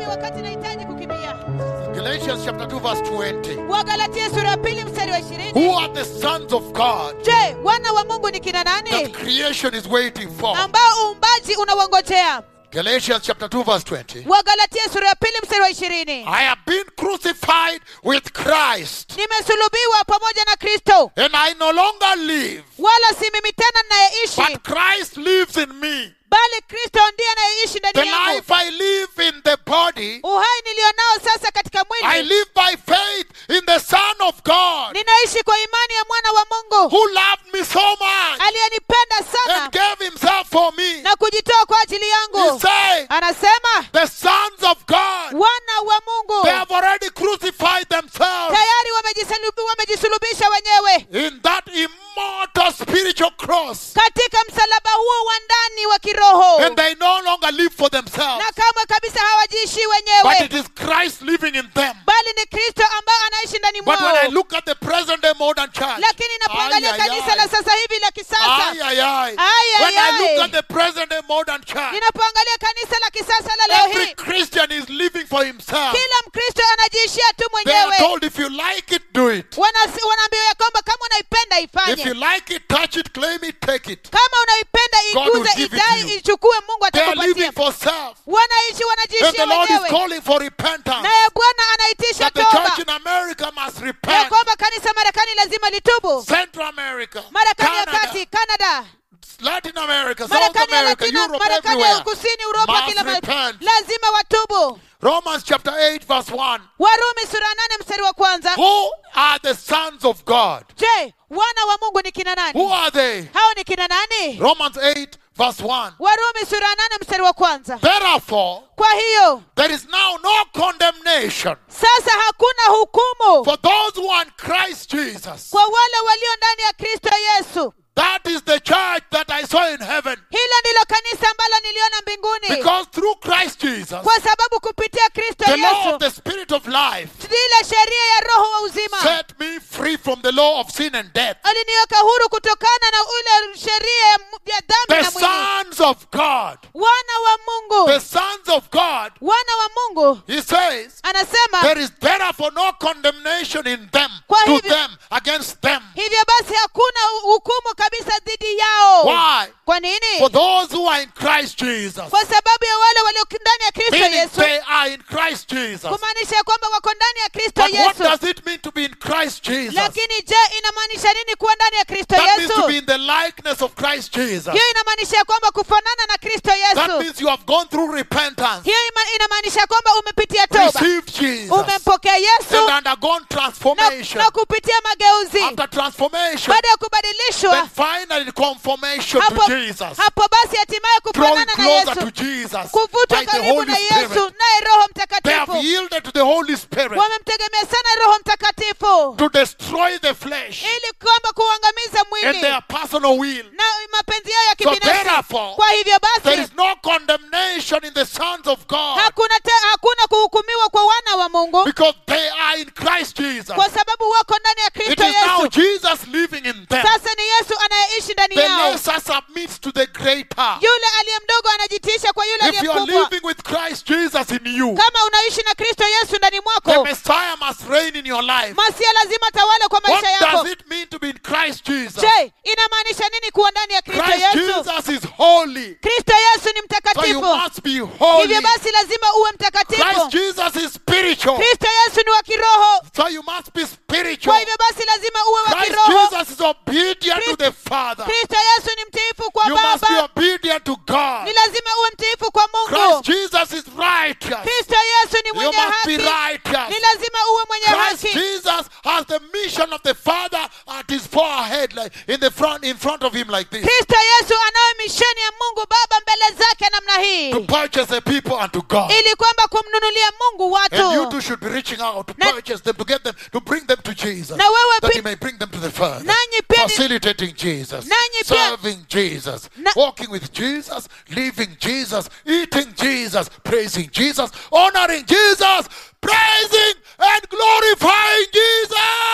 wakati nahitaji kukimbia Galatians chapter 2, verse 20. wagalatia sura ya pili mstari wa ishirini Who are the sons of God je wana wa mungu ni kina that nani creation is waiting for? ambao uumbaji unawangojea Galatians chapter 2, verse 20. wagalatia sura ya pili mstari wa ishirini I have been crucified with Christ, nimesulubiwa pamoja na kristo and I no longer live, wala si mimi tena ninayeishi but Christ lives in me. bali kristo ndiye anayeishi The ndani yangu life I live in the body, uhai nilionao sasa katika I mwili live by faith in the Son of God, ninaishi kwa imani ya mwana wa mungu who loved me so much aliyenipenda sana and gave himself for me. na kujitoa kwa ajili He yangu said, anasema The sons of God, wana wa mungu they have already crucified themselves tayari wamejisulubi- wamejisulubisha wenyewe in that immortal spiritual cross, katika msalaba huo wa ndani wa kiroho and they no longer live for themselves, na kamwe kabisa hawajiishi but wenyewe it is Christ living in them. bali ni kristo ambaye anaishi ndani But when I mwao look at the present day modern church, lakini napoangalia ay, ay, kanisa la ay. sasa hivi la kisasa Ay, ay, ay. Ay, When ay, I look ay. at the present day modern church, ninapoangalia kanisa la kisasa la leo every hii Christian is living for himself. kila mkristo anajiishia tu They are mwenyewe told if you like it, do it. Wanasi- wanaambiwa ya kwamba kama unaipenda If you ifanye like it, touch it, claim it, take it. kama unaipenda God will iguze give it idai to you. ichukue mungu They are living atakupatia for self. wanaishi And the wanajiishia Lord is wenyewe calling for repentance. naye bwana anaitisha That the toba church in America must ya repent. kwamba kanisa marekani lazima litubu Central America, marekani ya Canada, kati canada Latin America, South marekani ya America, latino Europe, marekani ya everywhere. kusini uropa Must kila mahali repent. lazima watubu Romans chapter 8, verse 1. warumi sura ya nane mstari wa kwanza Who are the sons of God? je wana wa mungu ni kina Who nani are they? hao ni kina nani Romans 8, verse 1. warumi sura ya nane mstari wa kwanza Therefore, kwa hiyo there is now no condemnation sasa hakuna hukumu for those who are in Christ Jesus. kwa wale walio ndani ya kristo yesu That is the church that I saw in heaven. hilo ndilo kanisa ambalo niliona mbinguni Because through Christ Jesus, kwa sababu kupitia kristo the law of yesu the Spirit of life ile sheria ya roho wa uzima set me free from the law of sin and death. aliniweka huru kutokana na ule sheria ya mu- ya dhambi The na mwili sons of God, wana wa mungu the sons of God, wana wa mungu he says, anasema there is therefore no condemnation in them, Kwa to hivyo- them, against them. hivyo basi hakuna hukumu kabisa dhidi yao Why? kwa nini For those who are in Christ Jesus, kwa sababu ya wale walio ndani ya kristo meaning yesu they are in Christ Jesus. kumaanisha ya kwamba wako ndani ya kristo But what yesu does it mean to be in Christ Jesus? lakini je inamaanisha nini kuwa ndani ya kristo That means to yesu be in the likeness of Christ Jesus. hiyo inamaanisha ya kwamba kufanana na kristo That yesu means you have gone through repentance, hiyo ima- inamaanisha kwamba umepitia toba received Jesus, umempokea yesu and undergone na, transformation. na kupitia mageuzi After transformation, baada ya kubadilishwa then finally conformation hapo, to Jesus. hapo basi hatimaye Drawing kufanana na closer to yesu Jesus kuvutwa by the karibu Holy na yesu Spirit. naye roho They have mtakatifu yielded to the Holy Spirit wamemtegemea sana roho mtakatifu to destroy the flesh ili kwamba kuangamiza and mwili their personal will. na mapenzi yao ya So kibinafsi therefore, kwa hivyo There basi is no condemnation in the sons of God hakuna te, hakuna kuhukumiwa kwa wana wa mungu because they are in Christ Jesus. kwa sababu wako ndani ya It kristo is now yesu Jesus living in them. sasa ni yesu anayeishi ndani The yao lesser submits to the greater. yule aliye mdogo anajitisha kwa yule If aliye you are mkubwa living with Christ Jesus in you, kama unaishi na kristo yesu ndani the mwako Messiah must reign in your life. masia lazima tawale kwa What maisha yako does it mean to be in Christ Jesus? je inamaanisha nini kuwa ndani ya kristo Christ yesu Jesus is holy. kristo yesu ni So you mtakatifu must be holy. hivyo basi lazima uwe Christ mtakatifu Jesus is spiritual. kristo yesu ni wa kiroho So you must be kwa spiritual. hivyo basi lazima uwe wa Christ kiroho Jesus is obedient to the Father. kristo yesu ni mtiifu kwa You must be baba obedient to God. ni lazima uwe mtiifu kwa Christ mungu Jesus is righteous. kristo yesu ni You mwenye must be haki righteous. ni lazima uwe mwenye Christ haki Jesus has the mission of the Father at his forehead, like in the front, in front of him, like this, kristo yesu anayo misheni ya mungu baba mbele zake namna hii to purchase the people unto God. ili kwamba kumnunulia mungu And you watu too should be reaching out to Na- purchase them, to get them, to bring them to Jesus, na wewe that pi- He may bring them to the Father. Nanyi pia ni- Facilitating Jesus, Nanyi pia- serving Jesus, Na- walking with Jesus, living Jesus, eating Jesus, praising Jesus, honoring Jesus, praising and glorifying Jesus.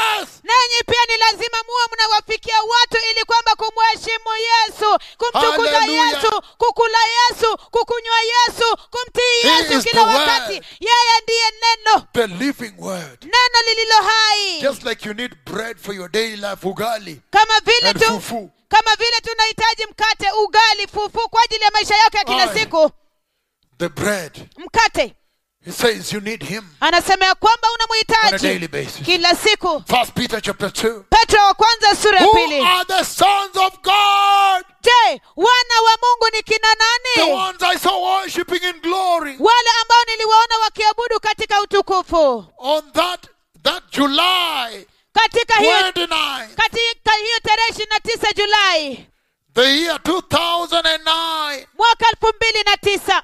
nanyi pia ni lazima muwe mnawafikia watu ili kwamba kumheshimu yesu kumtukuza Hallelujah. yesu kukula yesu kukunywa yesu kumtii He yesu is kila the wakati word. yeye ndiye neno The living word. neno lililo hai Just like you need bread for your daily life, ugali kama vile and tu fufu. kama vile tunahitaji mkate ugali fufu kwa ajili ya maisha yako ya kila Aye. siku The bread. mkate He says you need him anasema ya kwamba on a daily unamhitaji basis. kila siku First Peter chapter 2. petro wa kwanza sura ya Who pili are the sons of God? je wana wa mungu ni kina The nani ones I saw worshiping in glory wale ambao niliwaona wakiabudu katika utukufu on that that July katika hiyo 29, katika hiyo tarehe ishirini na tisa julai the year 2009, mwaka elfu mbili na tisa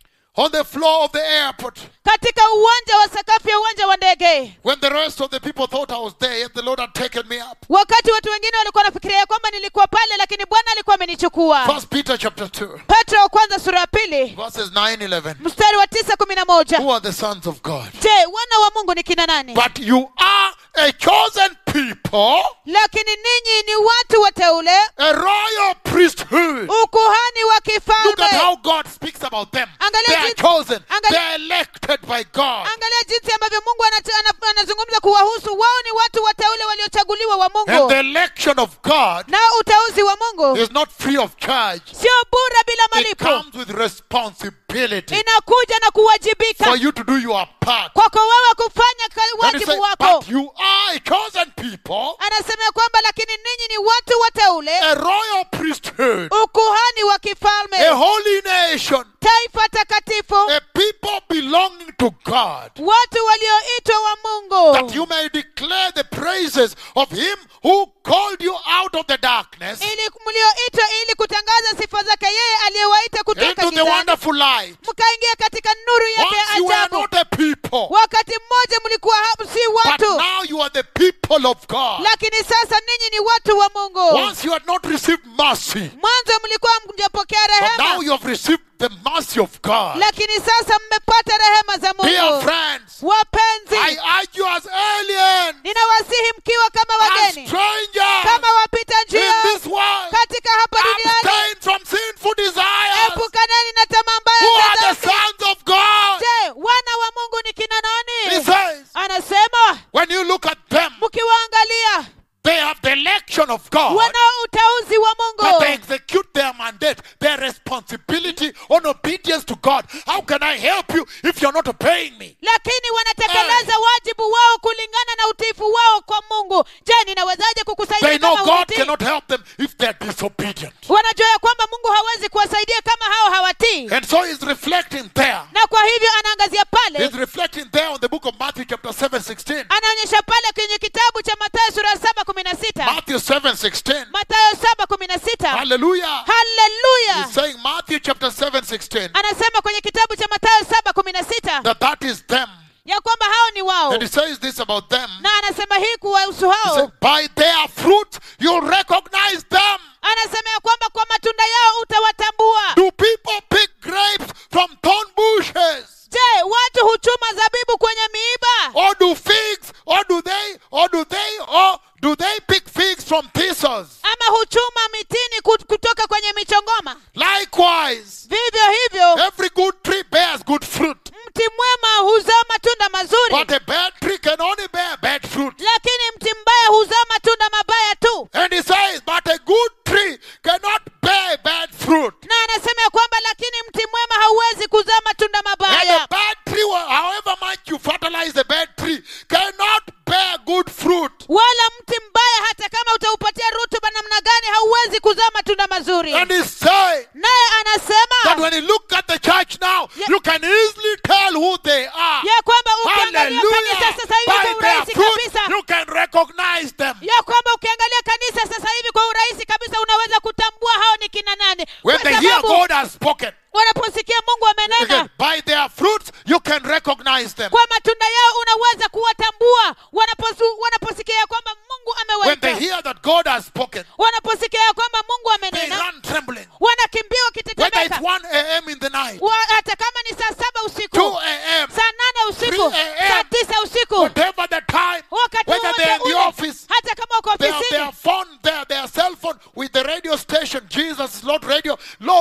on the floor of the airport, katika uwanja wa sakafu ya uwanja wa ndege when the rest of the people thought I was there, yet the Lord had taken me up. wakati watu wengine walikuwa wanafikiria ya kwamba nilikuwa pale lakini bwana alikuwa amenichukua First Peter chapter 2, petro wa kwanza sura ya pili verses 9, 11. mstari wa tisa kumi na moja Who are the sons of God? je wana wa mungu ni kina nani But you are a chosen people, lakini ninyi ni watu wateule a royal priesthood. ukuhani wa Look at kifalme how God speaks about them. Angalia They are jinsi- chosen. angalia- They are elected by God. angalia jinsi ambavyo mungu anat- ana- anazungumza kuwahusu wao ni watu wateule waliochaguliwa wa And mungu the election of God na uteuzi wa mungu is not free of charge. sio bure bila It malipo comes with responsibility inakuja na kuwajibika for you to do your part. kwako wewe kufanya ka- And he wajibu said, wako but you are a chosen people, anasema ya kwamba lakini ninyi ni watu wateule a royal priesthood, ukuhani wa a kifalme holy nation, taifa takatifu a people belonging to God, watu walioitwa wa that mungu you may declare the praises of him who called you out of the darkness ili mlioitwa ili kutangaza sifa zake yeye aliyewaita kutoka into the gizani wonderful light. mkaingia katika nuru yake Once ya you were ajabu not a people, wakati mmoja mlikuwa hapo si but watu now you are the people of God. lakini sasa ninyi ni watu wa mungu Once you had not received mercy, mwanzo mlikuwa mjapokea but now rehema you have received the mercy of God. lakini sasa mmepata rehema za Dear mungu friends, I wapenzi urge you as aliens, ninawasihi mkiwa kama as wageni strangers kama wapita in njia this world, katika hapa duniani abstain from sinful desires. epukaneni na tamaa Who mbaya are za the dhambi sons of God? je wana wa mungu ni kina He nani says, anasema when you look at them, mkiwaangalia they have the election of God. wanao uteuzi wa But they mungu execute their mandate, their responsibility on obedience to God. How can I help you if you're not obeying me? lakini wanatekeleza wajibu wao kulingana na utiifu wao kwa mungu je ninawezaje They kukusaidia know kama God hutii cannot help them if they're disobedient. wanajua ya kwamba mungu hawezi kuwasaidia kama hao hawatii And so he's reflecting there. na kwa hivyo anaangazia pale He's reflecting there on the book of Matthew, chapter 7, 16. anaonyesha pale kwenye kitabu cha matayo sura ya saba kumi na sita Matthew 7, 16. matayo saba kumi na sita Hallelujah. haleluya He's saying Matthew chapter 7, 16. anasema kwenye kitabu cha matayo saba kumi na sita That that is them. ya kwamba hao ni wao And he says this about them. na anasema hii kuwahusu He said, hao by their fruit you'll recognize them. anasema ya kwamba kwa matunda yao utawatambua Do people pick grapes from thorn bushes? je watu huchuma zabibu kwenye miiba Or do figs, or do they, or do they, or do they pick figs from thistles? ama huchuma mitini kut- kutoka kwenye michongoma Likewise, vivyo hivyo every good tree bears good fruit, mti mwema huzaa matunda mazuri but a bad tree can only bear bad fruit. lakini mti mbaya huzaa matunda mabaya tu And he says, but a good tree cannot bear bad fruit. na anasema ya kwamba lakini mti mwema hauwezi kuzaa matunda And mabaya a bad tree, however much you fertilize the bad tree, cannot bear good fruit. wala mti mbaya hata kama utaupatia rutuba namna gani hauwezi kuzaa matunda mazuri And he's saying naye that anasema when you look at the church now, Yeah. you can easily tell who they are. ya kwamba ukiangalia Hallelujah. kanisa sasa hivi By kwa their urahisi fruit, kabisa you can recognize them. ya kwamba ukiangalia kanisa sasa hivi kwa urahisi kabisa unaweza kutambua hao ni kina nani When kwa they hear sababu God has spoken, wanaposikia mungu amenena again, by their fruits, you can recognize them. kwa matunda yao unaweza kuwatambua wanaposu, wanaposikia ya kwamba mungu When they amewaita hear that God has spoken, wanaposikia ya kwamba mungu they amenena run trembling. wanakimbia Whether it's wakitetemeka 1 a.m. in the night, Wa- hata kama ni saa saba usiku 2 a.m., saa nane usiku 3 a.m. saa tisa usiku whatever the time, wakati whether they're in wowote the ule, office,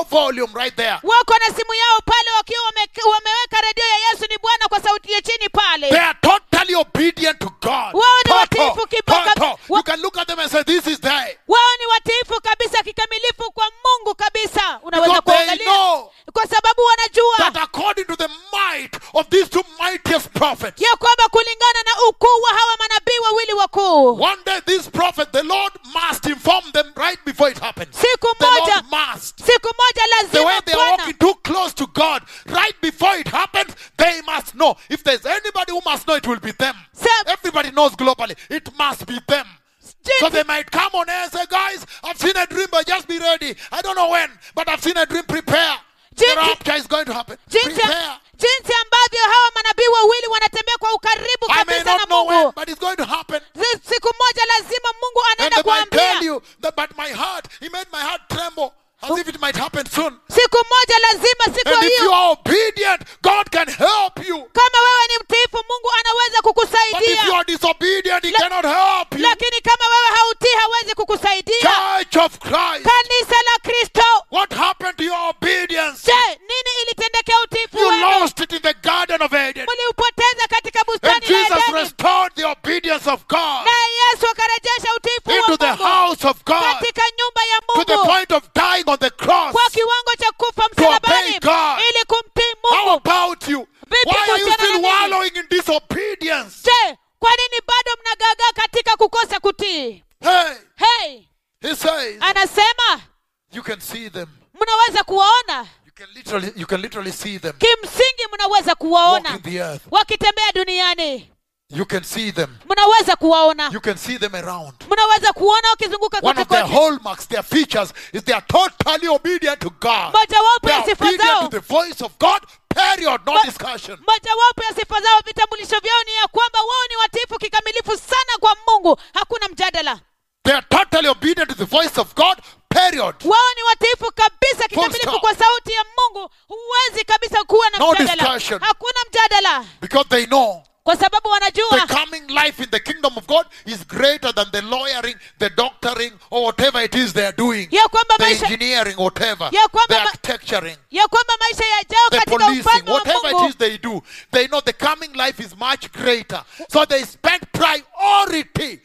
volume right there. wako na simu yao pale wakiwa wame, wameweka redio ya yesu ni bwana kwa sauti ya chini pale They are totally obedient to God. Wao ni Total, watiifu kibaka- total. wa- You can look at them and say, This is they. wao ni watiifu kabisa kikamilifu kwa mungu kabisa unaweza Because they kuangalia know kwa sababu wanajua that according to the might of these two mightiest prophets, ya kwamba kulingana na ukuu wa hawa manabii wawili wakuu one day this prophet, the Lord must inform them right before it happens. siku The moja Lord must. siku moja The way lazima they are bwana walking too close to God, right before it happens, they must know. If there's anybody who must know, it will be them. Sa- Everybody knows globally. It must be them. So jinsi, they might come on air and say, guys, I've seen a dream, but just be ready. I don't know when, but I've seen a dream. Prepare. The Jinsi- rapture is going to happen. jinsi, Prepare. jinsi ambavyo hawa manabii wawili wanatembea kwa ukaribu I may kabisa na not know when, mungu but it's going to happen. Zi- siku moja lazima mungu And anaenda they might tell kuambia you that, but my heart, he made my heart tremble as if it might happen soon. siku moja lazima siku And if you hiyo are obedient, God can help you. kama wewe ni mtiifu mungu anaweza But if you kukusaidia are disobedient, he La- cannot help you. lakini kama wewe hautii hawezi kukusaidia Church of Christ, kanisa la kristo what happened to your obedience? je nini ilitendekea utiifu You wenu lost it in the Garden of Eden. mliupoteza katika And bustani la Jesus edeni restored the obedience of God naye yesu akarejesha utiifu into the wa mungu house of God katika nyumba ya to the mungu point of dying on the cross. kwa kiwango cha kufa obey msalabani God. ili kumtii How mungu about you? Vipi Why are you kuhusiana still na mimi? wallowing in disobedience? je kwa nini bado mnagagaa katika kukosa kutii Hey, hey he says, anasema you can see them. mnaweza kuwaona You can literally, you can literally see them kimsingi mnaweza walking kuwaona the earth. wakitembea duniani You can see them. mnaweza kuwaona You can see them around. mnaweza kuona wakizunguka One of their kote kote hallmarks, their features, is they are totally obedient to God. mojawapo They ya are sifa obedient zao to the voice of God. Period. No Ma- discussion. mojawapo ya sifa zao vitambulisho vyao ni ya kwamba wao ni watiifu kikamilifu sana kwa mungu hakuna mjadala They are totally obedient to the voice of God. Period. wao ni watiifu kabisa kikamilifu stop. kwa sauti ya mungu huwezi kabisa kuwa na No mjadala discussion. hakuna mjadala Because they know kwa sababu the wanajua coming life in the kingdom of God is greater than the lawyering, the doctoring, or whatever it is they are doing. ya kwamba The maisha engineering, whatever. Ya kwamba The ma- architecturing. ya kwamba maisha yajao the katika policing, ufalme wa whatever it mungu is they do, they know the coming life is much greater. So they spend priority,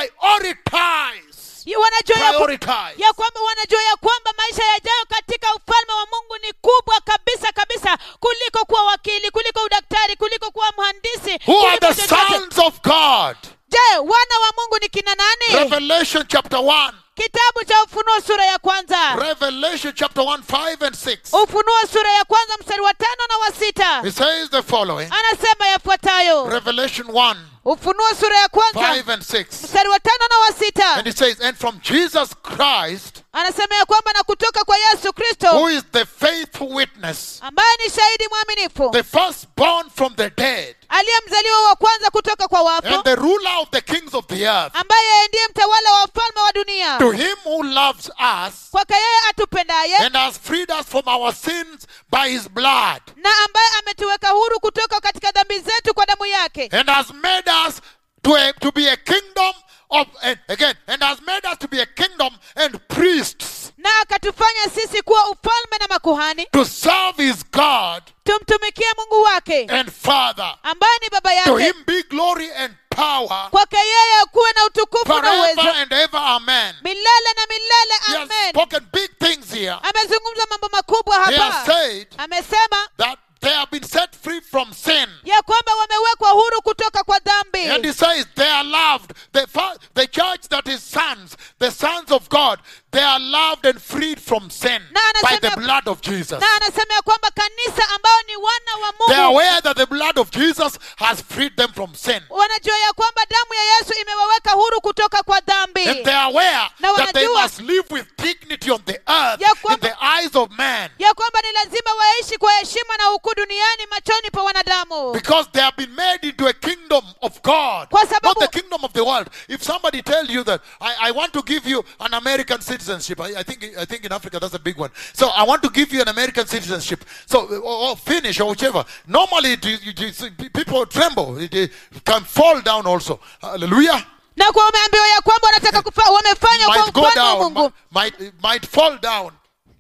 prioritize, Ya wanajua ya, ku- prioritize. ya kwamba wanajua ya kwamba maisha yajayo katika ufalme wa mungu ni kubwa kabisa kabisa kuliko kuwa wakili kuliko udaktari kuliko kuwa mhandisi Who are kuliko the chochote. sons of God? je wana wa mungu ni kina nani Revelation chapter 1. kitabu cha ufunuo sura ya kwanza Revelation chapter 1, 5 and 6. ufunuo sura ya kwanza mstari wa tano na wa sita It says the following. anasema yafuatayo Revelation 1, ufunuo sura ya kwanza 5 and 6. mstari wa tano na wa sita And it says, And from Jesus Christ, anasema ya kwamba na kutoka kwa yesu who kristo is the faithful witness, ambaye ni shahidi mwaminifu the firstborn from the dead, aliyemzaliwa wa kwanza kutoka kwa wafu and the ruler of the kings of the earth, ambaye yeye ndiye mtawala wa ufalme wa dunia to him who loves us kwake yeye atupendaye and has freed us from our sins by his blood, na ambaye ametuweka huru kutoka katika dhambi zetu kwa damu yake and has made us to, a, to be a kingdom of, and again, and has made us to be a kingdom and priests na akatufanya sisi kuwa ufalme na makuhani to serve his God tumtumikie mungu wake and Father. ambaye ni baba To yake him be glory and power kwake yeye kuwe na utukufu na forever uwezo and ever. Amen. milele na milele He has amen spoken big things here. amezungumza mambo makubwa He has hapa said amesema that they have been set free from sin. ya kwamba wamewekwa huru kutoka kwa And dhambi he says they are loved. The, fa- the church that is sons, the sons of God, they are loved and freed from sin Na by anasema- the blood of Jesus. na anasema ya kwamba kanisa ambao ni wana wa They are mungu aware that the blood of Jesus has freed them from sin. wanajua ya kwamba damu ya yesu imewaweka huru kutoka kwa dhambi And they are aware Na that they wanajua- must live with dignity on the earth Ya in kwamba- the eyes of man. ya kwamba ni lazima waishi kwa heshima na ukuu duniani machoni pa wanadamu Because they have been made into a kingdom of God, Kwa not sababu- the kingdom of the world. If somebody tells you that I, I want to give you an American citizenship, I, I think I think in Africa that's a big one. So I want to give you an American citizenship. So or, or Finnish or whichever. Normally, it, it, it- people tremble. It, it can fall down also. Hallelujah. na kwa wameambiwa ya kwamba wanataka kufa, wamefanya kwa Might go ufalme wa down. mungu Might, might might fall down.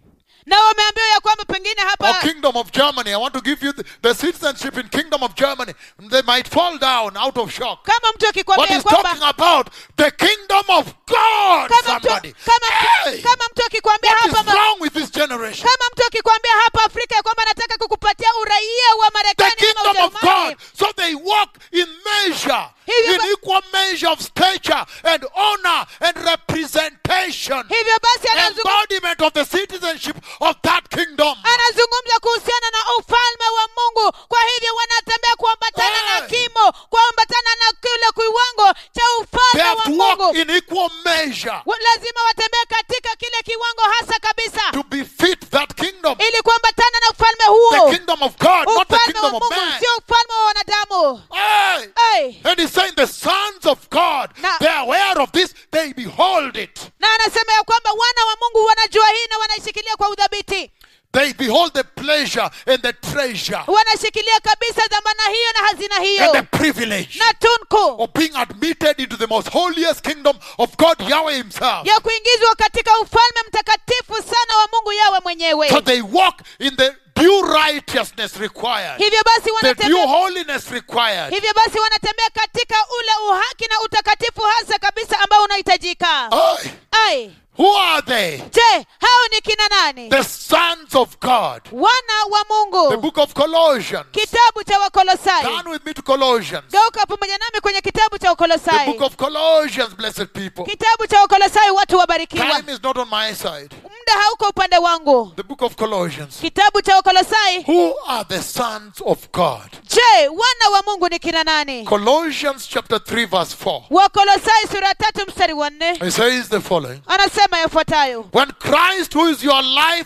na wameambiwa ya kwamba pengine or hapa kingdom of Germany. I want to give you the, the citizenship in kingdom of Germany. They might fall down out of shock. kama mtu But akikwambia he's kwamba talking about the kingdom of God. kama mtu, Somebody. kama, Hey! kama mtu akikwambia What hapa is ma- wrong with this generation? kama mtu akikwambia hapa afrika ya kwamba anataka kukupatia uraia wa The marekani ama kingdom of ujerumani God. So they walk in measure, Hivyo in ba- equal measure of stature and honor and representation. hivyo basi anazungumza Embodiment of the citizenship of that kingdom. anazungumza kuhusiana na ufalme wa mungu kwa hivyo wanatembea kuambatana na Hey. kimo kuambatana na kile kiwango cha They ufalme have wa to walk mungu in equal measure Wa- lazima watembee katika kile kiwango hasa kabisa to befit that kingdom. ili kuambatana na ufalme The huo kingdom of God, not the ufalme wa kingdom of mungu man. sio ufalme wa wanadamu Hey! hey. And he's saying the sons of God, Na- they're aware of this, they behold it. na anasema ya kwamba wana wa mungu wanajua hii na wanaishikilia kwa udhabiti They behold the pleasure and the treasure wanashikilia kabisa dhamana hiyo na hazina and the hiyo privilege na tunku of being admitted into the most holiest kingdom of God, Yahweh Himself. ya kuingizwa katika ufalme mtakatifu sana wa mungu yawe mwenyewe So they walk in the due righteousness required, hivyo basi the due wanatembea holiness required. hivyo basi wanatembea katika ule uhaki na utakatifu hasa kabisa ambao unahitajika Aye. ai Who are they? je hao ni kina nani The sons of God. wana wa The mungu book of Colossians. kitabu cha wakolosai Turn with me to Colossians. geuka pamoja nami kwenye kitabu cha The wakolosai book of Colossians, blessed people. kitabu cha wakolosai watu wabarikiwa Time is not on my side. muda hauko upande wangu The book of Colossians. kitabu cha wakolosai Who are the sons of God? je wana wa mungu ni kina nani Colossians chapter 3, verse 4. wakolosai sura ya tatu mstari wa nne It says the following anasema yafuatayo When Christ, who is your life,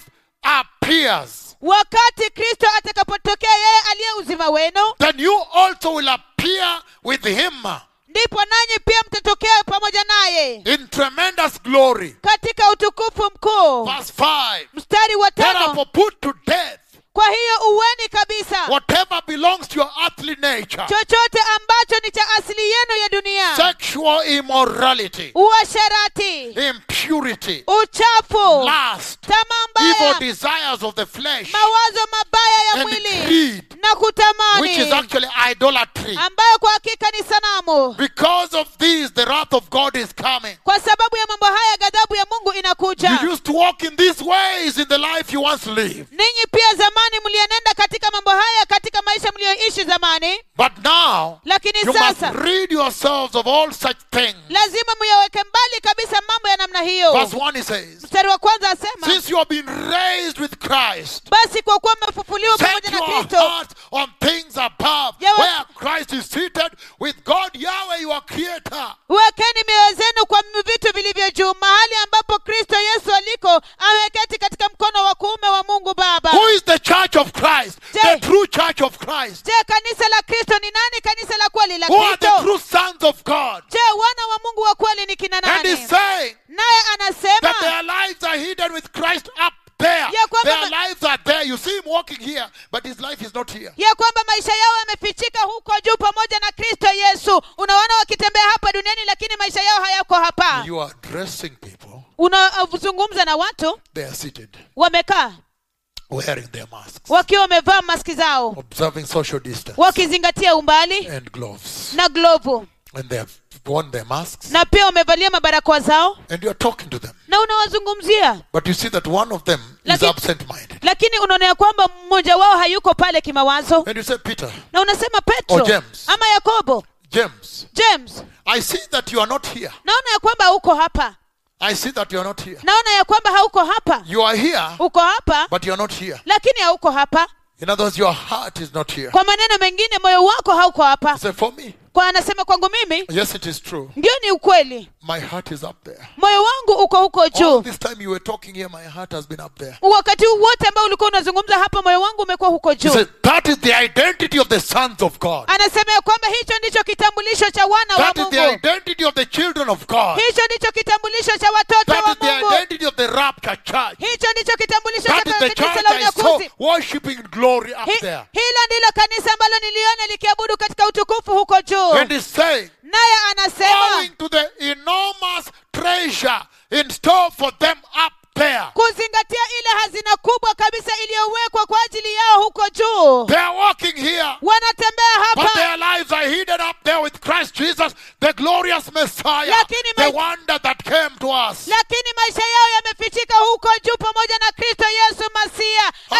appears, wakati kristo atakapotokea yeye aliye uzima wenu then you also will appear with him ndipo nanyi pia mtatokea pamoja naye in tremendous glory. katika utukufu mkuu Verse 5. mstari wa tano Therefore, put to death kwa hiyo uweni kabisa whatever belongs to your earthly nature chochote ambacho ni cha asili yenu ya dunia sexual immorality, uasherati impurity, uchafu lust, tamaa evil mbaya desires of the flesh, mawazo mabaya ya and mwili greed, na which is kutamani actually idolatry. ambayo kwa hakika ni sanamu Because of these, the wrath of God is coming. kwa sababu ya mambo haya ghadhabu ya mungu inakuja You used to walk in these ways in the life you once lived. ninyi pia zamani mlienenda katika mambo haya katika maisha mliyoishi zamani But now, lakini you must sasa rid yourselves of all such things. lazima muyaweke mbali kabisa mambo ya namna hiyo Verse 1 he says, mstari wa kwanza asema Since you have been raised with Christ, basi kwa kuwa mmefufuliwa set pamoja na your kristo hearts on things above, Yawe- where Christ is seated with God Yahweh, your Creator. wekeni mioyo zenu kwa vitu vilivyo juu mahali ambapo kristo yesu aliko ameketi katika mkono wa kuume wa mungu baba Who is the church of Christ? Je- The true church of Christ. je kanisa la kristo ni nani kanisa la kweli la Who are the kristo true sons of God? je wana wa mungu wa kweli ni kina And nani he's saying naye that anasema their lives are hidden with Christ up there. Ya kwamba Their ma- lives are there. You see him walking here, but his life is not here. ya kwamba maisha yao yamefichika huko juu pamoja na kristo yesu unaona wakitembea hapa duniani lakini maisha yao hayako hapa You are addressing people, unazungumza na watu they are seated, wamekaa wearing their masks, wakiwa wamevaa maski zao observing social distance wakizingatia umbali and gloves. na glovu And they have worn their masks, na pia wamevalia mabarakoa zao and you are talking to them. na unawazungumzia But you see that one of them is Lakini- absent minded. lakini unaona ya kwamba mmoja wao hayuko pale kimawazo And you say, Peter, na unasema Or petro James. ama yakobo James, james I see that you are not here. naona ya kwamba hauko hapa I see that you are not here. naona ya kwamba hauko hapa You are here, uko hapa but you are not here. lakini hauko hapa In other words, your heart is not here. kwa maneno mengine moyo wako hauko hapa You say, for me, kwa anasema kwangu mimi yes, it is true. ndio ni ukweli My heart is up there. moyo wangu uko huko All juu this time you were talking here, my heart has been up there. wakati huu wote ambao ulikuwa unazungumza hapa moyo wangu umekuwa huko He juu said, that is the identity of the sons of God. anasema ya kwamba hicho ndicho kitambulisho cha wana wa That is the mungu identity of the children of God. hicho ndicho kitambulisho cha watoto That wa is the mungu identity of the rapture church. hicho ndicho kitambulisho cha That is the kanisa church la I saw unyakuzi worshiping in glory up Hi- there. hilo ndilo kanisa ambalo niliona likiabudu katika utukufu huko juu And he's saying, naye anasema owing to the enormous treasure in store for them up there. kuzingatia ile hazina kubwa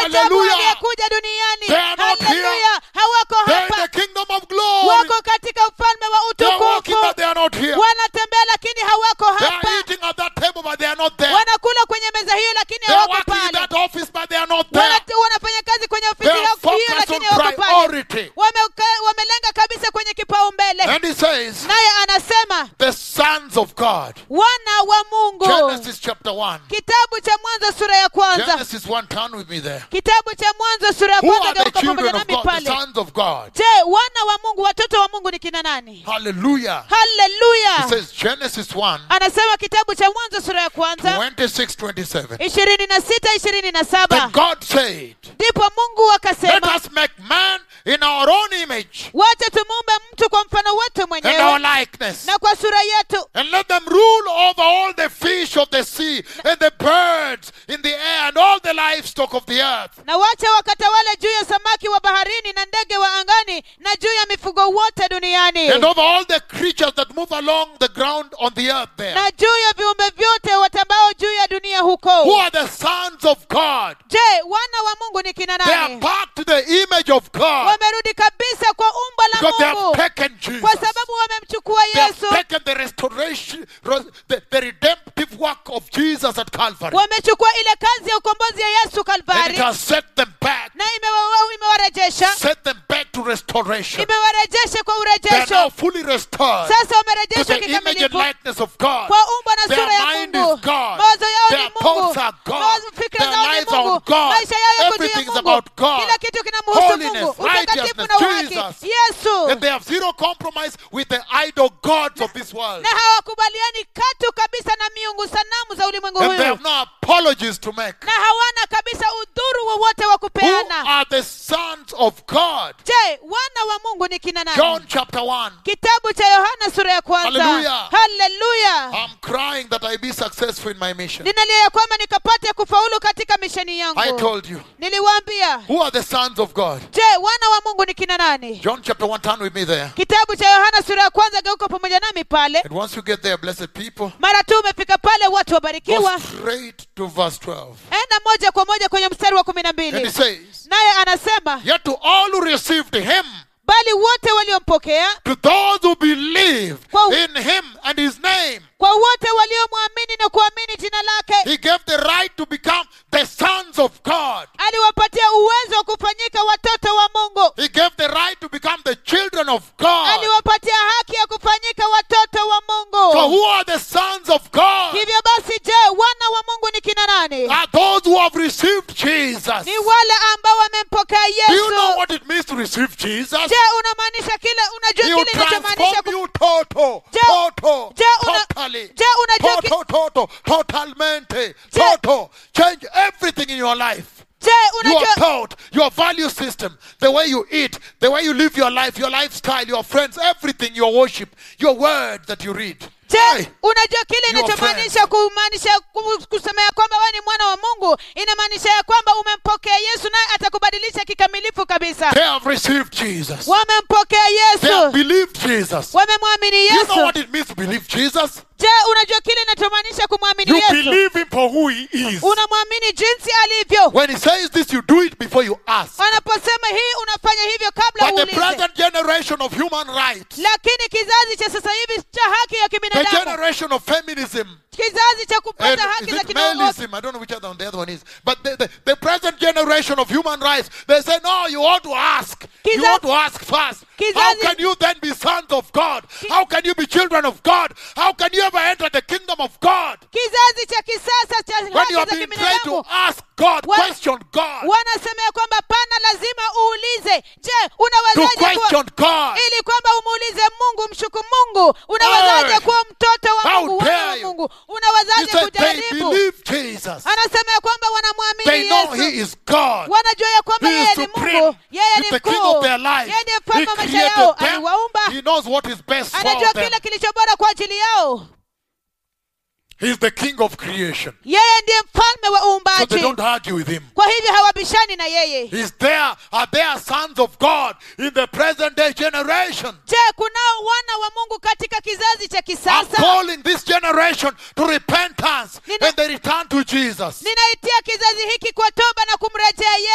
ajabu Hallelujah. aliyekuja duniani They are not haleluya hawako They're in hapa the kingdom of glory. wako katika ufalme wa They're walking, utukufu but they are not here. wanatembea lakini hawako They hapa are eating at that table, but they are not there. wanakula kwenye meza hiyo lakini They are hawako working in pale that office, but they are not there. Wana- wanafanya kazi kwenye They ofisi are yao hiyo focused lakini on hawako pale priority. Wameka- wamelenga kabisa kwenye kipaumbele And he says, naye anasema the sons of God. wana wa mungu Genesis chapter 1. kitabu cha mwanzo sura ya kwanza Genesis 1, turn with me there. kitabu cha mwanzo sura ya Who kwanza are the geuka pamoja children of nami God? The pale sons of God. je wana wa mungu watoto wa mungu ni kina nani Hallelujah. It haleluya says Genesis 1, anasema kitabu cha mwanzo sura ya kwanza 26, 27. ishirini na sita ishirini na Then saba God said, ndipo mungu Let akasema us make man in our own image wacha tumuumbe mtu kwa mfano wetu and our mwenyewe likeness. na kwa sura yetu And let them rule over all the fish of the sea and the birds in the air and all the livestock of the earth. na wacha wakatawale juu ya samaki wa baharini na ndege wa angani na juu ya mifugo wote duniani And over all the creatures that move along the ground on the earth there. na juu ya viumbe vyote watambao juu ya dunia Who huko are the sons of God? je wana wa mungu ni kina They are nani back to the image of God wamerudi kabisa kwa umbo because they la have mungu taken Jesus. kwa sababu wamemchukua They have yesu taken the restoration, the, the redemptive work of Jesus at Calvary. wamechukua ile kazi ya ukombozi ya yesu And it kalvari has set them back, na imewa- imewarejesha set them back to restoration. imewarejesha kwa They are now urejesho fully restored sasa to wamerejeshwa the image and kikamilifu likeness of God. kwa umbo na Their sura ya mind mungu is God. mawazo yao Their ni mungu thoughts are God. Mawazo- fikra Their zao ni lives are mungu on God. maisha yao yako juu Everything ya is mungu about God. kila kitu kinamhusu Holiness, mungu utakatifu righteousness, na uhaki Jesus. yesu And they have zero compromise with the idol gods of this world. na hawakubaliani katu kabisa na miungu sanamu za ulimwengu And they huyu have no apologies to make. na hawana kabisa udhuru wowote wa Who kupeana are the sons of God? je wana wa mungu ni kina nani John chapter 1. kitabu cha yohana sura ya kwanza Hallelujah. haleluya I'm crying that I be successful in my mission. ninalia ya kwamba nikapate kufaulu katika misheni yangu I told you. niliwaambia Who are the sons of God? je wana wa mungu ni kina nani John chapter 1, turn with me there. kitabu cha yohana sura ya kwanza geuka pamoja nami pale And once you get there, blessed people, mara tu umefika pale watu go wabarikiwa straight to verse 12. enda moja kwa moja kwenye mstari wa kumi na And he mbili says, naye anasema Yet to all who received him, bali wote waliompokea to those who believe Wow. in him and his name, kwa wote waliomwamini na kuamini jina lake he gave the right to become the sons of God. aliwapatia uwezo wa kufanyika watoto wa mungu He gave the right to become the children of God. aliwapatia haki ya kufanyika watoto wa So mungu who are the sons of God? hivyo basi je wana wa mungu ni kina nani Are those who have received Jesus. ni wale ambao wamempokea Do you know yesu what it means to receive Jesus? je unamaanisha kile unajua He will kile inachomaanisha transform ku- you total, Je- total, je, una- totally, je unajua ki- total, total, totalmente, Je- total. Change everything in your life. je Your unajua thought, your value system, the way you eat, the way you live your life, your lifestyle, your friends, everything, your worship, your word that you read. je Hey, unajua kile You are inachomaanisha kumaanisha ku- kusema ya kwamba wewe ni mwana wa mungu inamaanisha ya kwamba umempokea yesu naye atakubadilisha kikamilifu kabisa they have received Jesus. wamempokea They have yesu believed Jesus. wamemwamini You know yesu what it means to believe Jesus? je unajua kile inachomaanisha kumwamini You yesu believe him for who he is. unamwamini jinsi alivyo When he says this, you do it before you ask. wanaposema hii unafanya hivyo kabla But the uulize present generation of human rights, lakini kizazi cha sasa hivi cha haki ya the kibinadamu generation of feminism, kizazi cha and kupata haki is za it kinongozi maleism? I don't know which other one the other one is. But the, the, the present generation of human rights, they say, no, you ought to ask. You Kizazi- ought to ask first. How Kizazi- can you then be sons of God? How can you be children of God? How can you ever enter the kingdom of God? kizazi cha kisasa cha When haki you have za been trained to kibinadamu ask God, Wa- question God, wanasema ya kwamba pana lazima uulize je to unawezaje kuwa question God. ili kwamba umuulize mungu mshuku mungu unawezaje Hey! kuwa mtoto wa How mungu wana dare wa you! mungu He unawezaje said they kujaribu believe Jesus. anasema ya kwamba They wanamwamini know He yesu is God. wanajua ya kwamba He yeye is ni supreme. mungu yeye He's ni the king mkuu of their life. yeye ndiye He mfalme wa maisha yao created them. aliwaumba He knows what is best for anajua them. kile kilicho bora kwa ajili yao He's the king of creation. yeye ndiye mfalme wa So they uumbaji don't argue with him. kwa hivyo hawabishani na yeye He's there. Are there sons of God in the present day generation? je kunao wana wa mungu katika kizazi cha I'm kisasa calling this generation to repentance Nina- and they return to Jesus. ninaitia kizazi hiki kwa toba na kumrejea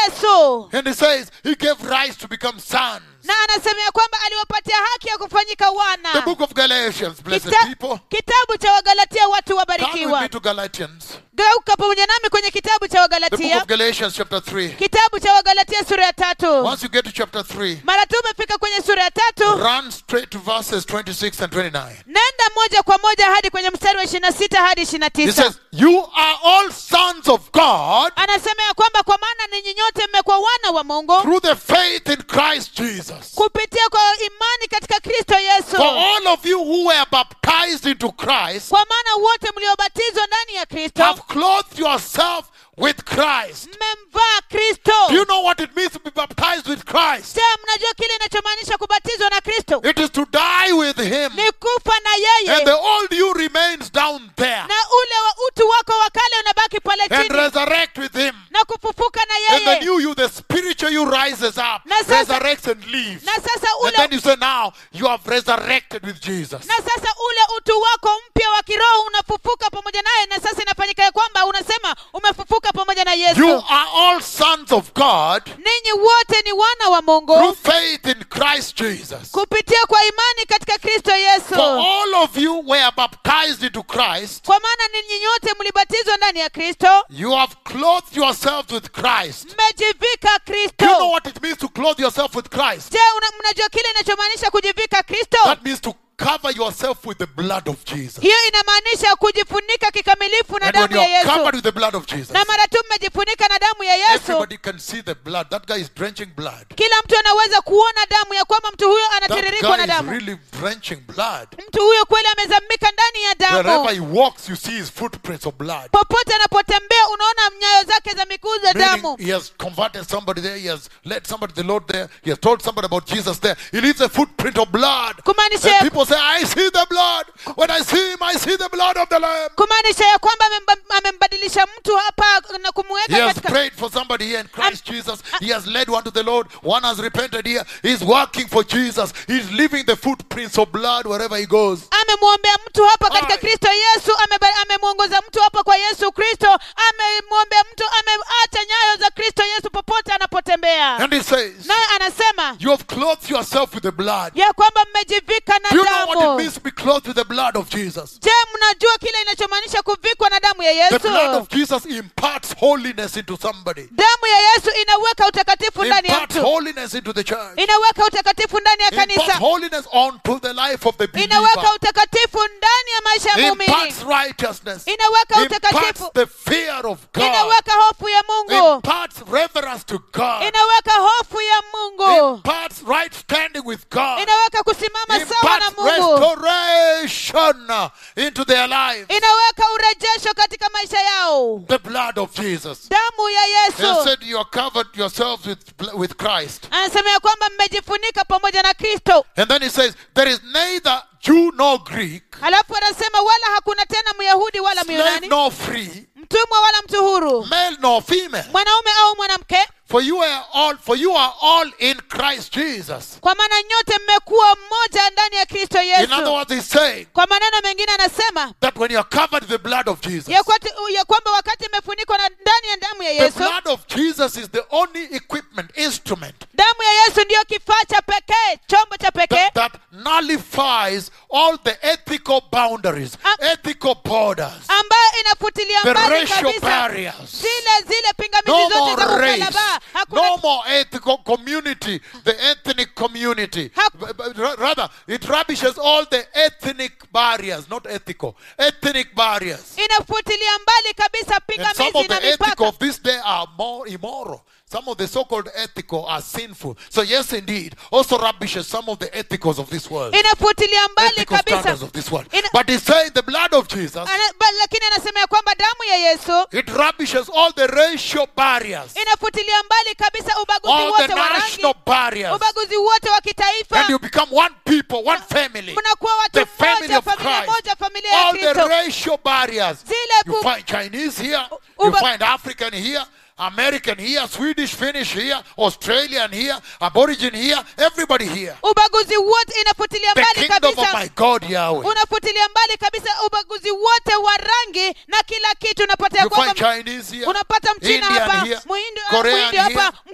mungu And he says he gave rise to become sons. na anasema ya kwamba aliwapatia haki ya kufanyika The wana book of Galatians, blessed Kita- people. kitabu cha wagalatia watu Turn with me wabarikiwa to Galatians. geuka pamoja nami kwenye kitabu cha The book wagalatia of Galatians, chapter 3. kitabu cha wagalatia sura ya tatu Once you get to chapter 3, mara tu umefika kwenye sura ya tatu run straight to verses 26 and 29. nenda moja kwa moja hadi kwenye mstari wa ishiri na sita hadi ishiri na He tisa says, You are all sons of God anasema ya kwamba kwa maana ninyi nyote mmekuwa wana wa mungu through the faith in Christ Jesus. kupitia kwa imani katika kristo yesu For all of you who were baptized into Christ kwa maana wote mliobatizwa ndani ya kristo have clothed yourself with Christ. mmemvaa kristo Do you know what it means to be baptized with Christ? je mnajua kile inachomaanisha kubatizwa na kristo It is to die with Him. ni kufa na And yeye the old you remains down there. na ule wa utu wako wa kale unabaki pale And chini resurrect with Him. na kufufuka na And the yeye new you, the spiritual you rises up, Na sasa- resurrects and leaves. na sasa And then ule you say, now you have resurrected with Jesus. na sasa ule utu wako mpya wa kiroho unafufuka pamoja naye na sasa inafanyika ya kwamba unasema umefufuka pamoja na You yesu are all sons of God ninyi wote ni wana wa through mungu faith in Christ Jesus. kupitia kwa imani katika kristo For yesu all of you were baptized into Christ, kwa maana ninyi nyote mlibatizwa ndani ya kristo you have clothed yourselves with Christ. mmejivika Do you know kristo what it means to clothe yourself with Christ? je una- mnajua kile inachomaanisha kujivika kristo That means to cover yourself with the blood of Jesus. hiyo inamaanisha kujifunika kikamilifu na And when damu you ya are yesu covered with the blood of Jesus, na mara tu mmejifunika na damu ya yesu everybody can see the blood. That guy is drenching blood. kila mtu anaweza kuona damu ya kwamba mtu huyo That anatiririkwa guy na is damu really drenching blood. mtu huyo kweli amezamika ndani ya Wherever damu he walks, you see his footprints of blood. popote anapotembea unaona nyayo zake za miguu za Meaning damu he has converted somebody there, he has led somebody to the Lord there, he has told somebody about Jesus there. He leaves a footprint of blood. kumaanisha And people say, I see the blood. When I see him, I see the blood of the Lamb. kumaanisha ya kwamba amemba- amembadilisha mtu hapa na He kumweka has katika prayed for somebody here in Christ Jesus. He has led one to the Lord. One has repented here. He's working for Jesus. He's leaving the footprints of blood wherever he goes. amemwombea mtu hapa katika Aye. kristo yesu ameba- amemwongoza mtu hapa kwa yesu kristo amemwombea mtu ameacha nyayo za kristo yesu popote anapotembea And he says, naye anasema You have clothed yourself with the blood. ya kwamba mmejivika na Do you know what it damu means to be clothed with the blood of Jesus? je mnajua kile inachomaanisha kuvikwa na damu ya The blood yesu of Jesus imparts holiness into somebody. damu ya yesu inaweka utakatifu ndani ya Imparts mtu holiness into the church. inaweka utakatifu ndani ya Imparts kanisa holiness onto the life of the believer. inaweka utakatifu ndani ya maisha ya muumini Imparts righteousness. inaweka Imparts utakatifu the fear of God. inaweka hofu ya mungu Imparts reverence to God. inaweka hofu ya mungu Imparts right standing with God. inaweka kusimama sawa na Imparts mungu restoration uh, into their lives. inaweka urejesho katika maisha yao The blood of Jesus. damu ya He yesu said you are covered yourselves with, with Christ. anasema ya kwamba mmejifunika pamoja na kristo And then he says, There is neither Jew nor Greek, halafu anasema wala hakuna tena myahudi wala slave myunani nor free, mtumwa wala mtu huru male nor female. mwanaume au mwanamke For you are all for you are all in Christ Jesus. kwa maana nyote mmekuwa mmoja ndani ya kristo In other yesu words, he's saying kwa maneno mengine anasema that when you're covered with the blood of Jesus, ya, kwati, ya kwamba wakati imefunikwa na ndani ya damu ya the yesu blood of Jesus is the only equipment, instrument damu ya yesu ndiyo kifaa cha pekee chombo cha pekee that, that nullifies all the ethical boundaries, Am- ethical borders, ambayo inafutilia the mbali racial kabisa barriers. zile zile pingamizi No zote za more race, ukalaba hakuna no more ethical community, the ethnic community. Hap- B- b- ra- Rather, it rubbishes all the ethnic barriers, not ethical, ethnic barriers. inafutilia mbali kabisa And some pingamizi of na the ethical mipaka of this day are more immoral. Some of the so-called ethical are sinful. So yes, indeed, also rubbishes some of the ethicals of this world. inafutilia mbali Ethical kabisa standards of this world. Ina- But he's saying the blood of Jesus, Ana- ba- lakini anasema ya kwamba damu ya yesu it rubbishes all the racial barriers, inafutilia mbali kabisa ubaguzi all the wote wa national rangi barriers. ubaguzi wote wa kitaifa And you become one people, one family. mnakuwa The watu family mmoja of familia Christ. moja familia ya All the kristo racial barriers. Zile You ku- find Chinese here, you Uba- find African here, American here, Swedish, Finnish here, Australian here, Aborigine here, everybody here. ubaguzi wote inafutilia The mbali kingdom of kabisa my God Yahweh. unafutilia mbali kabisa ubaguzi wote wa rangi na kila kitu unapata ya You find kwamba Chinese here, unapata mchina Indian hapa here, muhindi Korean muhindi hapa here,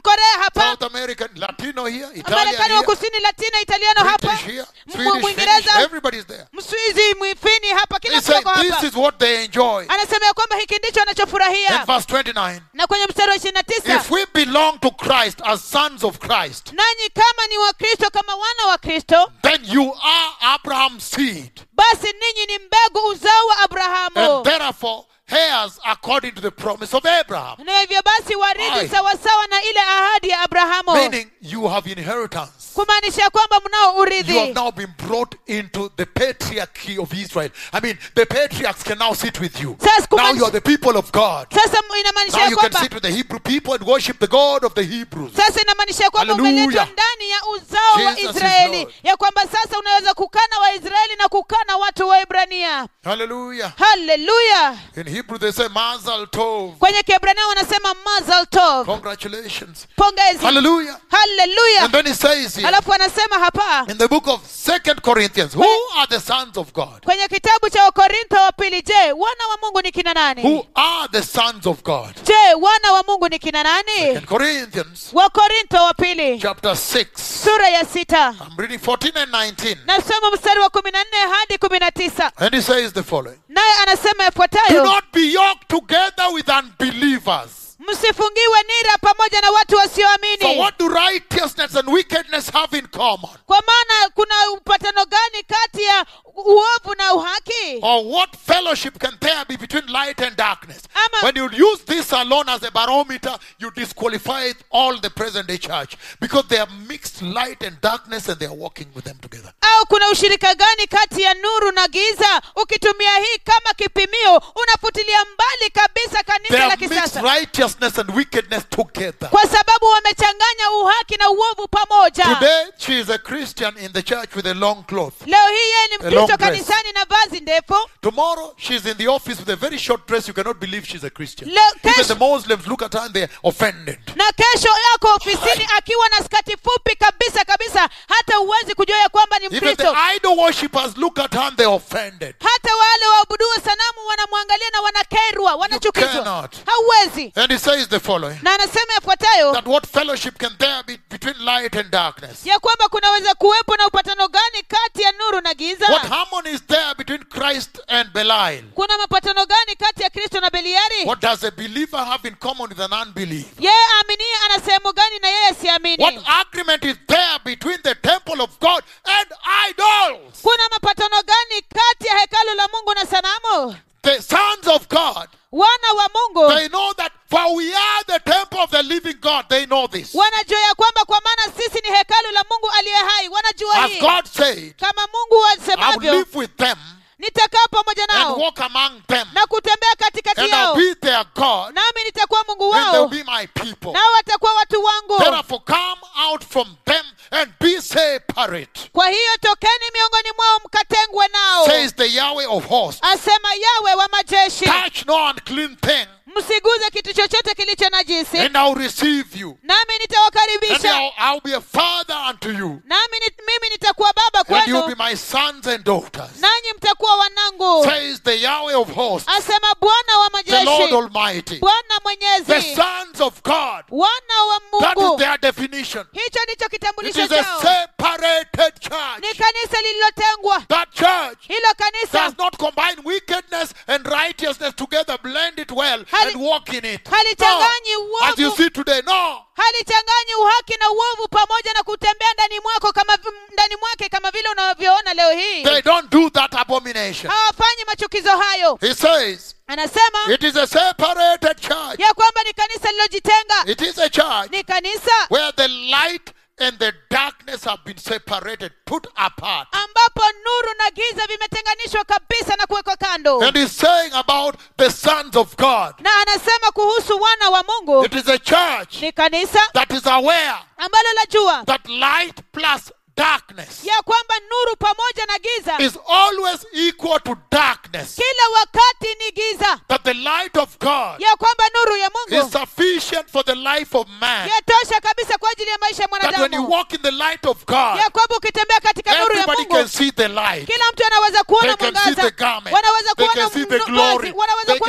korea hapa South American, Latino here, Italian marekani wa here, kusini latino italiano hapa British here, M- Swedish, Finnish, mwingereza everybody's there. mswizi mwifini hapa kila He mtu said ako this hapa is what they enjoy. anasema ya kwamba hiki ndicho In anachofurahia verse 29, na kwenye mstari wa ishirini na tisa if we belong to Christ as sons of Christ, nanyi kama ni wakristo kama wana wa kristo then you are Abraham's seed, basi ninyi ni mbegu uzao wa abrahamu and therefore heirs according to the promise of Abraham. na hivyo basi Aye. warithi sawasawa na ile ahadi ya abrahamu Meaning you have inheritance. kumaanisha ya kwamba mnao You have urithi now been brought into the patriarchy of Israel. I mean, the patriarchs can now sit with you. Sasa Now kumaanisha- you are the people of God. sasa inamaanisha Now ya you can kwamba sit with the Hebrew people and worship the God of the Hebrews. sasa inamaanisha ya kwamba Hallelujah. umeletwa ndani ya uzao wa Jesus is israeli Lord. ya kwamba sasa unaweza kukana waisraeli na kukana watu wa ibrania Hallelujah. haleluya In Hebrew they say Mazal Tov. kwenye kiebrania wanasema mazal tov Congratulations. pongezi Hallelujah. haleluya And then he says here alafu anasema hapa in the book of Second Corinthians, who are the sons of God? kwenye kitabu cha wakorintho wa pili je wana wa mungu ni kina nani Who are the sons of God? je wana wa mungu ni kina nani In Corinthians wakorintho wa pili chapter 6. sura ya sita I'm reading 14 and 19. nasoma mstari wa kumi na nne hadi kumi na tisa And he says the following. naye anasema Do yafuatayo not be yoked together with unbelievers. msifungiwe nira pamoja na watu For wasioamini what do righteousness and wickedness have in common? kwa maana kuna upatano gani kati ya uovu na uhaki Or what fellowship can there be between light and darkness? Ama- when you use this alone as a barometer, you disqualify all the present day church because they have mixed light and darkness and they are walking with them together. au kuna ushirika gani kati ya nuru na giza ukitumia hii kama kipimio unafutilia mbali kabisa They kanisa la have mixed kisasa righteousness and wickedness together. kwa sababu wamechanganya uhaki na uovu pamoja Today, she is a Christian in the church with a long cloth. leo hii yeye ni A long mkristo dress. kanisani na vazi ndefu Tomorrow, she's in the office with a very short dress. You cannot believe she's a Christian. Leo- Even kesho- the Muslims look at her and they're offended. na kesho yako ofisini akiwa na skati fupi kabisa kabisa hata huwezi kujua ya kwamba ni Even mkristo the idol worshippers look at her and they're offended. hata wale waabuduo sanamu wanamwangalia na wanakerwa wanachukizwa cannot. hauwezi And he says the following na anasema yafuatayo that what fellowship can there be between light and darkness? ya kwamba kunaweza kuwepo na upatano gani kati ya nuru na giza What harmony is there between Christ and Belial? kuna mapatano gani kati ya kristo na beliari What does a believer have in common with an unbeliever? yeye aaminie ana sehemu gani na yeye siamini What agreement is there between the temple of God and idols? kuna mapatano gani kati ya hekalu la mungu na sanamu The sons of God, wana wa mungu they know that for we are the temple of the living God. They know this. wanajua ya kwamba kwa maana sisi ni hekalu la mungu aliye hai wanajua As hii God said, kama mungu I will asemavyo live with them nitakaa pamoja and nao walk among them, na kutembea katikati and I'll yao be their God, nami nitakuwa mungu and they'll wao be my people. nao watakuwa watu wangu Therefore, come out from them and be separate, kwa hiyo tokeni miongoni mwao mkatengwe nao says the Yahweh of hosts. asema yawe wa majeshi Touch no unclean thing, msiguze kitu chochote kilicho najisi and I'll receive you. nami And nitawakaribisha I'll, I'll be a father unto you, nami ni, mimi nitakuwa baba and you'll be kwenu my sons and daughters, nanyi mtakuwa wanangu says the Yahweh of hosts, asema bwana wa the Lord majeshi Almighty. bwana The mwenyezi sons of God. wana wa That is mungu their definition. hicho ndicho It kitambulisho is a chao separated ni church. kanisa lililotengwa That church hilo kanisa does not combine wickedness and righteousness together, blend it well, Hali- and walk in it. halichanganyi No. As you uovu see today, no. halichanganyi uhaki na uovu pamoja na kutembea ndani mwako kama vi- ndani mwake kama vile unavyoona leo hii They don't do that abomination. hawafanyi machukizo hayo He says, anasema it is a separated church. ya kwamba ni kanisa lililojitenga It is a church ni kanisa where the light and the darkness have been separated, put apart. ambapo nuru na giza vimetenganishwa kabisa na kuwekwa kando And he's saying about the sons of God. na anasema kuhusu wana wa mungu It is a church ni kanisa that is aware ambalo lajua that light plus darkness ya kwamba nuru pamoja na giza is always equal to darkness. kila wakati ni giza That the light of God ya kwamba nuru ya is mungu sufficient for the life of man. yatosha kabisa kwa ajili ya maisha ya That when you mwanadamu walk in the light of God, ya kwamba ukitembea katika nuru ya everybody mungu can see the light. kila mtu anaweza kuona They can see the mwangaza garment. wanaweza They kuona can see the mnu- glory. vazi, wanaweza They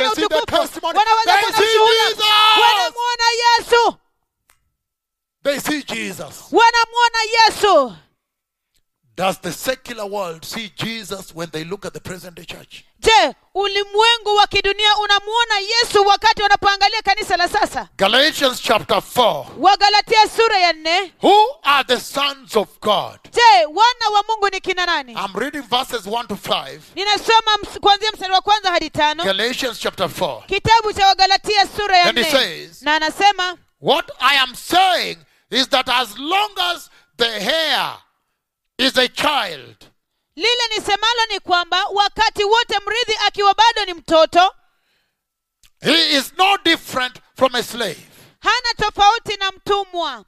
kuona can see the utukufu testimony. wanaweza They kuona see ushuhuda Jesus. wanamwona yesu They see Jesus. wanamwona yesu Does the secular world see Jesus when they look at the present day church? je ulimwengu wa kidunia unamwona yesu wakati wanapoangalia kanisa la sasa Galatians chapter 4. wagalatia sura ya nne Who are the sons of God? je wana wa mungu ni kina nani I'm reading verses 1 to 5. ninasoma ms- kuanzia mstari wa kwanza hadi tano Galatians chapter 4. kitabu cha wagalatia sura ya And he nne says- na anasema What I am saying is that as long as the hair is a child, lile nisemalo ni kwamba wakati wote mrithi akiwa bado ni mtoto he is no different from a slave. hana tofauti na mtumwa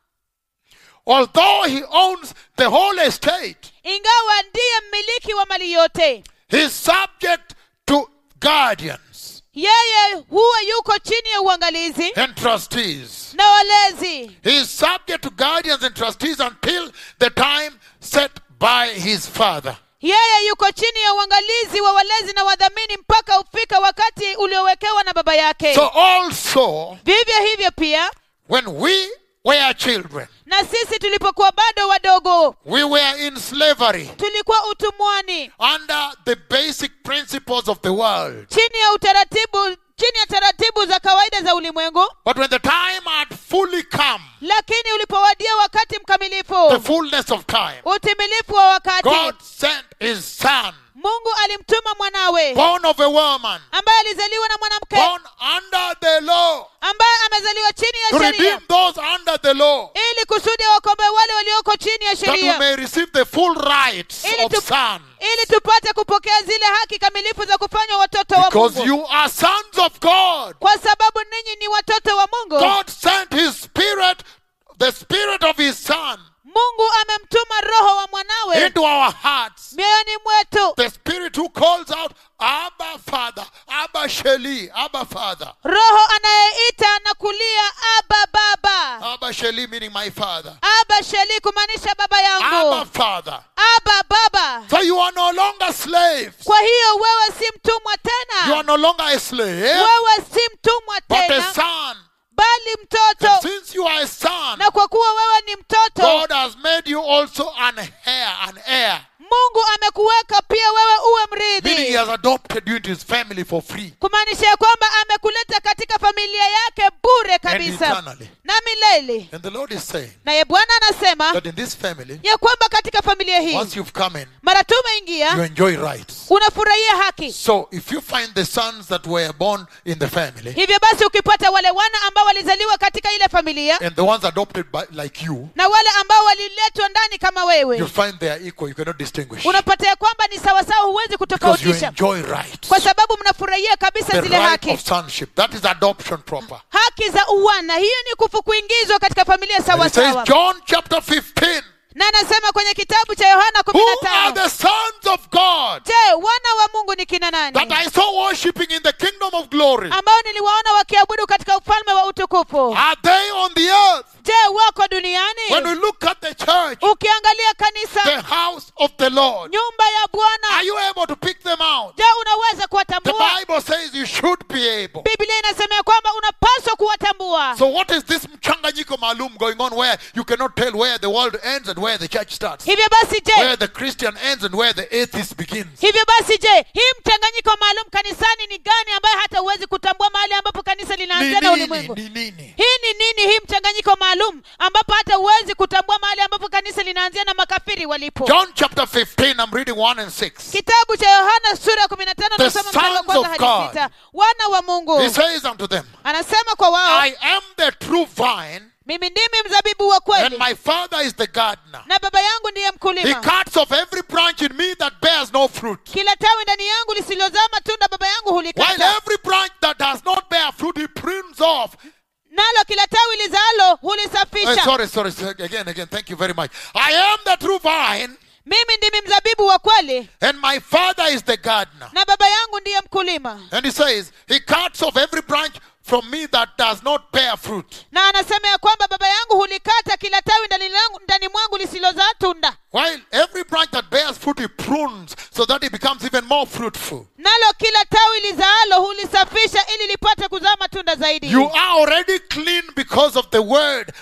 Although he owns the whole estate, ingawa ndiye mmiliki wa mali yote he is subject to guardians yeye huwa yuko chini ya uangalizi and trustees. na walezi He is subject to guardians and trustees until the time set by his father. yeye yuko chini ya uangalizi wa walezi na wadhamini mpaka ufika wakati uliowekewa na baba yake So also, vivyo hivyo pia when we were children, na sisi tulipokuwa bado wadogo we were in slavery tulikuwa utumwani under the basic principles of the world. chini ya utaratibu chini ya taratibu za kawaida za ulimwengu But when the time had fully come, lakini ulipowadia wakati the mkamilifu fullness of time, utimilifu wa wakati God sent his son, mungu alimtuma mwanawe born of a woman, ambaye alizaliwa na mwanamke born under the law, ambaye amezaliwa chini to ya sheria redeem those under the law, ili kusudi wakombe wale walioko chini ya that we sheria may receive the full rights Ili of tu- son. ili tupate kupokea zile haki kamilifu za kufanywa watoto wa Because mungu you are sons of God. kwa sababu ninyi ni watoto wa mungu God sent his spirit, the spirit of his son, mungu amemtuma roho wa mwanawe into our hearts. mioyoni mwetu The spirit who calls out, Abba Father, Abba Sheli, Abba Father. roho anayeita na kulia aba baba Abba Sheli meaning my father. aba sheli kumaanisha baba Abba yangu Father. aba baba So you are no longer slaves. kwa hiyo wewe si mtumwa You are tena no longer a slave, wewe si mtumwa but a tena son. bali And mtoto since you are a son, na kwa kuwa wewe ni mtoto God has made you also an heir, an heir. mungu amekuweka pia wewe uwe Meaning he mrithi has adopted you into his family for free kumaanisha ya kwamba amekuleta katika familia yake bure and kabisa eternally. na milele And the Lord is saying naye bwana anasema that in this family, ya kwamba katika familia hii once you've come in, mara tu you umeingia enjoy rights. unafurahia haki So if you find the sons that were born in the family hivyo basi ukipata wale wana ambao walizaliwa katika ile familia and the ones adopted by like you, na wale ambao waliletwa ndani kama wewe you'll find they are equal. You cannot distinguish unapata ya kwamba ni sawasawa huwezi because you kutofautisha enjoy rights. kwa sababu mnafurahia kabisa The zile right haki of sonship. That is adoption proper. haki za uwana hiyo ni kufu kuingizwa katika familia And sawa it says sawa John chapter 15. na anasema kwenye kitabu cha yohana kumi Who na are tano the sons of God je wana wa mungu ni kina that nani I saw worshiping in the kingdom of glory? ambao niliwaona wakiabudu katika ufalme wa utukufu Are they on the earth? je wako When we duniani look at the church, ukiangalia kanisa the house of the Lord, nyumba ya are bwana you able to pick them out? je unaweza The kuwatambua Bible says you should be able. biblia inasema ya kwamba unapaswa kuwatambua So what is this mchanganyiko maalum going on where you cannot tell where the world ends and where the church starts? hivyo basi je Where the Christian ends and where the atheist begins? hivyo basi je hii mchanganyiko maalum kanisani ni gani ambayo hata huwezi kutambua mahali ambapo kanisa Ni linaanzia na nini? ulimwengu Ni nini? hii ni nini hii mchanganyiko maalum ambapo hata huwezi kutambua mahali ambapo kanisa linaanzia na makafiri walipo John chapter 15, I'm reading 1 and 6. kitabu cha yohana sura ya kumi na tano The nasoma mstari wa sons kwanza of hadi God. sita wana wa mungu He says unto them, anasema kwa wao I am the true vine, mimi ndimi mzabibu wa and kweli my father is the gardener. na baba yangu ndiye He mkulima cuts off every branch in me that bears no fruit. kila tawi ndani yangu lisilozaa matunda baba yangu While hulikata every branch that does not bear fruit, he prunes off. nalo kila tawi lizaalo Eh, hulisafisha sorry, sorry, sorry. Again, again. Thank you very much. I am the true vine, mimi ndimi mzabibu wa kweli and my father is the gardener. na baba yangu ndiye mkulima And he says, He cuts off every branch from me that does not bear fruit. na anasema ya kwamba baba yangu hulikata kila tawi ndani langu- ndani mwangu lisilozaa tunda While every branch that bears fruit, he prunes so that it becomes even more fruitful. nalo kila tawi lizaalo hulisafisha ili lipate kuzaa matunda zaidi You are already clean because of the word I have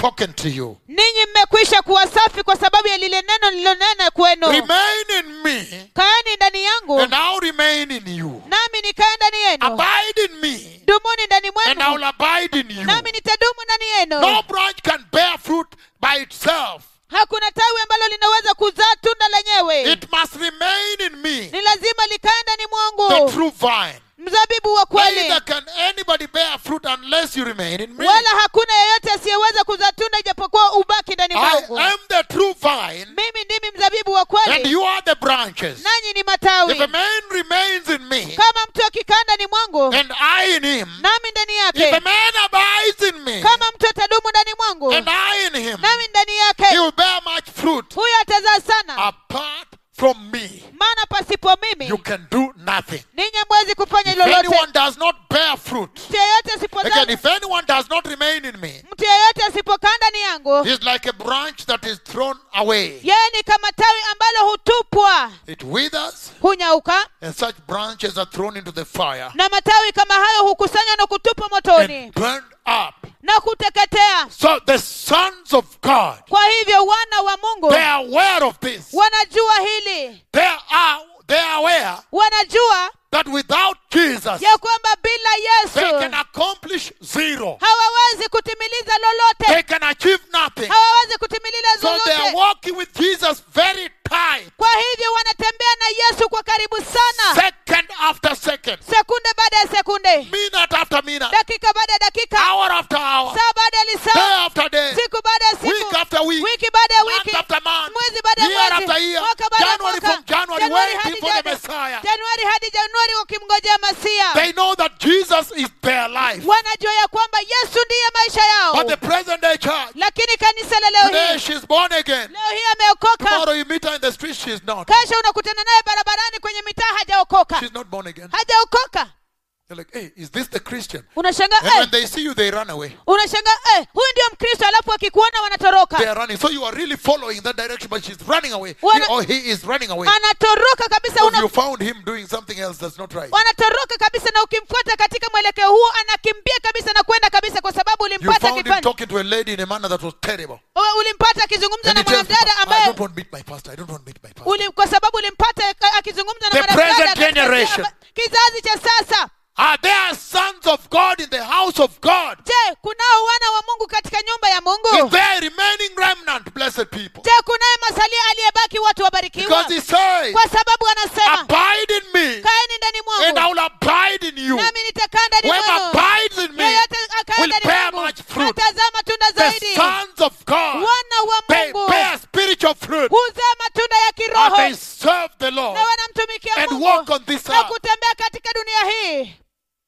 spoken to you. ninyi mmekwisha kuwa safi kwa sababu ya lile neno lililonena kwenu Remain in me, kaeni ndani yangu and I'll remain in you. nami nikae ndani yenu Abide in me, dumuni ndani and I'll mwenu abide in you. nami nitadumu ndani yenu No branch can bear fruit by itself. hakuna tawi ambalo linaweza kuzaa tunda lenyewe It must remain in me, ni lazima likae ndani the mwangu true vine. mzabibu wa kweli Neither can anybody bear fruit unless you remain in me. wala hakuna yeyote asiyeweza kuzaa tunda ijapokuwa ubaki ndani I mwangu am the true vine, mimi ndimi mzabibu wa and kweli you are the branches. nanyi ni matawi If a man remains in me, kama mtu akikaa ndani mwangu and I in him, nami ndani if a yake man abides in me, kama mtu atadumu ndani mwangu and I in him, nami ndani he yake will bear much fruit. huyo atazaa sana Apart from me, maana pasipo mimi you can do nothing. ninyi hamwezi kufanya If lolote anyone does not bear fruit, mtu yeyote asipozaa again, if anyone does not remain in me, mtu yeyote asipokaa ndani yangu he is like a branch that is thrown away. yeye ni kama tawi ambalo hutupwa It withers, hunyauka and such branches are thrown into the fire na matawi kama hayo hukusanywa na kutupwa motoni and burned up. na kuteketea So the sons of God, kwa hivyo wana wa mungu they are aware of this. wanajua hili They are they are aware wanajua that without Jesus, ya kwamba bila they can yesu accomplish zero. hawawezi kutimiliza They lolote can achieve nothing. hawawezi kutimiliza So they are lolote walking with Jesus very tight, kwa hivyo wanatembea na yesu kwa karibu sana second after second, sekunde baada ya sekunde minute after minute, dakika baada ya dakika hour after hour, saa baada ya day lisaa after day, siku baada ya week siku after week, wiki baada ya month wiki after month, mwezi baada ya year mwezi after year, mwaka baada ya January mwaka from January, Januari waiting hadi for the Janu- Messiah. januari hadi januari wakimngojea masia They know that Jesus is their life. wanajua ya kwamba yesu ndiye maisha yao But the present day church, lakini kanisa la leo today hii she's born again. leo hii ameokoka Tomorrow you meet her in the street, she's not. kesho unakutana naye barabarani kwenye mitaa hajaokoka She's not born again. hajaokoka They're like, hey, is this the Christian? unashangaa And when eh, they see you, they run away. unashangaa eh, huyu ndio mkristo alafu akikuona wanatoroka They are running. So you are really following that direction, but she's running away. He, Wana- or he is running away. anatoroka kabisa Because una, you found him doing something else that's not right. wanatoroka kabisa na ukimfuata katika mwelekeo huo anakimbia kabisa na kwenda kabisa kwa sababu You ulimpata found him akifanya talking to a lady in a manner that was terrible. Wewe ulimpata akizungumza And na he tells me, mwanadada I ambaye don't want to meet my pastor. I don't want to meet my pastor. uli, kwa sababu ulimpata ka- akizungumza na The mwanadada present katika generation. kizazi cha sasa Are there sons of God in the house of God? je kunao wana wa mungu katika nyumba ya Is mungu there remaining remnant, blessed people? je kunaye masalia aliyebaki watu wabarikiwa Because he says, kwa sababu anasema Abide in me, kaeni ndani and I mwangu will abide in you. nami nitakaa ndani Whoever mwenu abides in me yeyote akae will ndani bear mwangu much fruit. atazaa matunda The zaidi sons of God, wana wa they mungu bear spiritual fruit. huzaa matunda ya And kiroho they serve the Lord. na wanamtumikia and mungu walk on this na earth. kutembea katika dunia hii